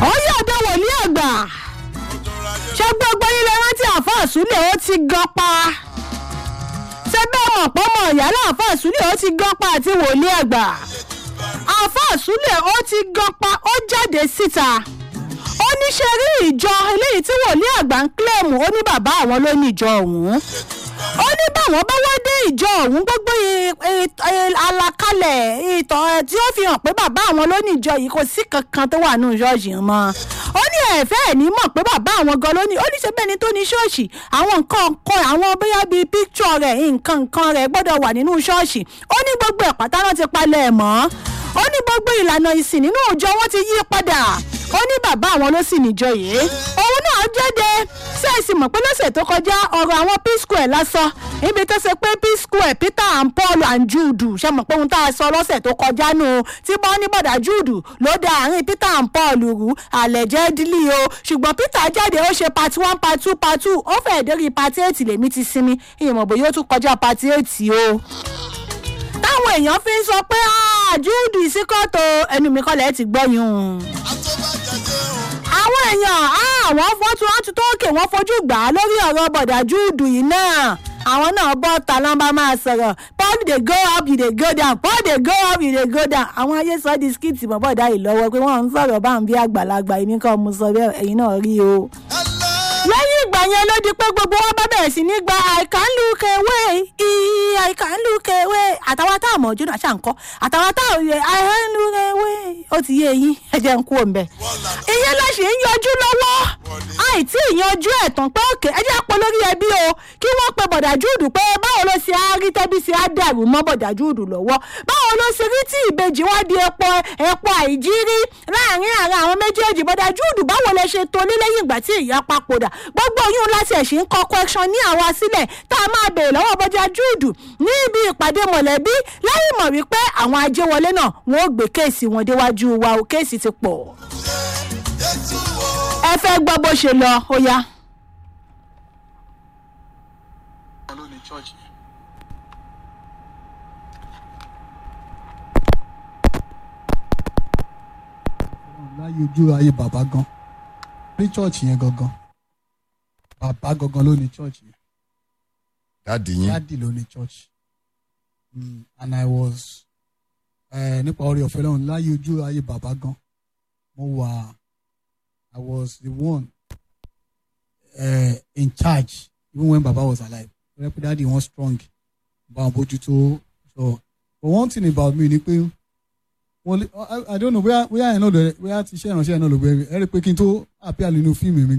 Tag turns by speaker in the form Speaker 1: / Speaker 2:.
Speaker 1: ó yí ọ̀dọ̀ wòlíì àgbà ṣé gbogbo yín lè rántí àfa àsúlẹ̀ ó ti gan pa ṣé bẹ́ẹ̀ mọ̀ pọ́ mọ̀ ìyálà àfa àsúlẹ̀ ó ti gan pa àti wòlíì àgbà àfa àsúlẹ̀ ó ti gan pa ó jáde síta ó ní ṣe rí ìjọ eléyìí tí wòlíì àgbà ń kílẹ̀mù ó ní bàbá àwọn ló ní ìjọ ọ̀hún ó ní báwọn bá wá dé ìjọ ọ̀hún gbogbo àlàkalẹ̀ ìtàn tí ó fi hàn pé bàbá àwọn ló ní ìjọ yìí kò sí kankan tó wà nínú ṣọ́ọ̀ṣì mọ́ ó ní ẹ̀fẹ́ ẹ̀ ní mọ̀ pé bàbá àwọn gan ló ní ó ní ṣe bẹ́ẹ̀ ni tó ní ṣọ́ọ̀ṣì àwọn nǹkan kan àwọn bóyá bíi píkṣọ̀ rẹ̀ nǹkan nǹkan rẹ̀ gbọ́dọ̀ wà nínú ṣọ́ọ̀ṣì ó ní gbogbo ẹ̀ pátá náà ti palẹ̀ ẹ̀ mọ́ ó ní gbogbo ìlànà ìsìn nínú òòjọ́ wọn ti yí padà ó ní bàbá àwọn ló sì níjọ yìí òun náà jáde ṣẹ́ẹ̀sì mọ̀ pé lọ́sẹ̀ tó kọjá ọ̀rọ̀ àwọn p square lásán ibi tó ṣe pé p square peter and paul and jude ṣe mọ̀ pé ohun tá a sọ lọ́sẹ̀ tó kọjá nù tí bọ́ ní bọ̀dà jude ló da àárín peter and paul rú allegedly o ṣùgbọ́n peter jáde ó ṣe part one part two part two ó fẹ́ẹ̀ dérí part eight lèmi ti sinmi ìmọ̀ bòyá ó tún kọjá part eight o táwọn èèyàn fi ń sọ pé jude ìsíkọ́tò ẹnu mi kọ́lẹ̀ ti gbọ́yún àwọn èèyàn àwọn fọ́tún láti tókè wọ́n fojú gbà á lórí ọ̀rọ̀ bọ̀dà júùdù yìí náà àwọn náà bọ́ ta lọ́nba máa sọ̀rọ̀ paul dey go up you dey go down paul dey go up you dey go down àwọn ayé sọ di skiti mọ́ bọ̀dà yìí lọ́wọ́ pé wọ́n ń sọ̀rọ̀ bá ń bí àgbàlagbà èmi kan mo sọ bẹ́ẹ̀ ẹ̀yin náà rí o. lẹ́yìn ìgbà yẹn ló di pé gbogbo wọn bá bẹ̀rẹ̀ sí ní gba i can look away i can look away àtàwọn tá àmọ̀ ojú náà ṣàǹkọ́ àtàwọn tá òye i can look away ó ti yé eyín ẹ jẹ́ ń kú òǹbẹ̀. ìyẹn ló ṣe ń yọjú lọ́wọ́ àìtí ìyanjú ẹ̀ tán pé òkè ẹ jẹ́ pọ̀ lórí ẹbí o kí wọ́n pe bọ̀dà júùdù pé báwo ló ṣe á rí tẹ́bí ṣe á dàrú mọ́ bọ̀dà júùdù lọ́wọ́ báwo ló ṣe rí tí ìbejì wá di epo epo àìjírí láàrin ara àwọn méjèèjì bọ̀dà júùdù báwo lẹ ṣe tolé lẹ́yìn ìgbà tí ìyá papòdà gbogbo yún láti ẹ̀sìn ń kọ́ question ní àwa sílẹ̀ tá a máa bèèrè lọ́wọ́ bọ́jà júùdù ní ibi ìpàdé mọ̀lẹ́bí lẹ́yìn mọ̀ wípé àwọn ajéwọlé náà wọ́n ó gbé kéèsì wọn déwájú wa o kéèsì ti pọ̀ ẹ fẹ́ gbọ́ bó ṣe lọ ó yá.
Speaker 2: láyé ojú ayé bàbá gan ní chọ́ọ̀chì yẹn gangan bàbá gangan ló ní chọ́ọ̀chì yẹn
Speaker 3: dáàdì yín
Speaker 2: dáàdì ló ní chọ́ọ̀chì Mm, and i was eh, nípa orí ọ̀fẹ́ lọ́run láyé ojú ayé bàbá gan mo wà i was the one uh, in charge even when baba was alive rẹ́pẹ́ dáàdì wọn strong bá wọn bójútó so but one thing about me ni pé wọ́n lé i i don't know bóyá bóyá ẹ̀ náà lọ bóyá ti ṣe ìránṣẹ́ ẹ̀ náà lọ bóyá ẹ rí i pé kí n tó appear nínú fíìmù mi